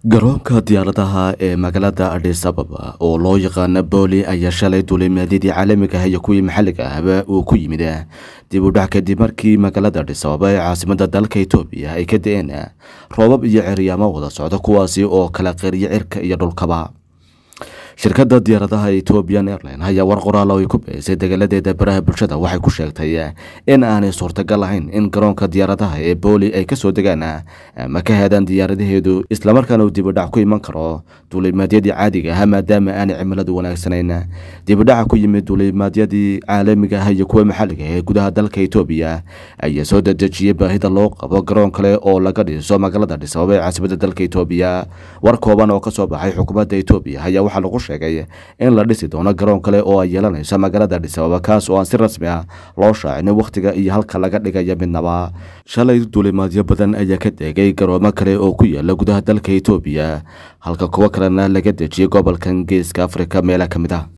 garoonka diyaaradaha ee magaalada adis ababa oo loo yaqaana booli ayaa shalay duulimaadidii caalamiga ah iyo kuwii maxalliga ahba uu ku yimid dib u dhac kadib markii magaalada adis ababa ee caasimada dalka etoobiya ay ka da-een roobab iyo ceryaamo wada socda kuwaasi oo kala qeeriya cirka iyo dhulkaba shirkadda diyaaradaha ethoobian airline ayaa war qoraal oo ay ku beesay degaladeeda baraha bulshada waxay ku sheegtay in aanay suurtagal ahayn in garoonka diyaaradaha ee booli ay kasoo degaan ama ka heedaan diyaaradaheedu islamarkaana uu dibudhac ku iman karo duulimaadyadii caadiga ah maadaama aanay cimiladu wanaagsanayn dibudhaca ku yimid duulimaadyadii caalamiga ah iyo kuwa maxalliga ee gudaha dalka etoobiya ayaa soo dadejiyey baahida loo qabo garoon kale oo laga dhiso magaalada adis ababa ee caasimada dalka etoobiya war kooban oo kasoo baxay xukuumadda etoobiya ayaa waxaa lagu sheegay in la dhisi doono garoon kale oo ay yeelanayso magaalada adis ababa kaas oo aan si rasmi ah loo shaacinin wakhtiga iyo halka laga dhigaya midnaba shalay duulimaadyo badan ayaa ka deegay garoomo kale oo ku yaala gudaha dalka etoobiya halka kuwo kalena laga dejiyay gobolkan geeska afrika meela ka mid ah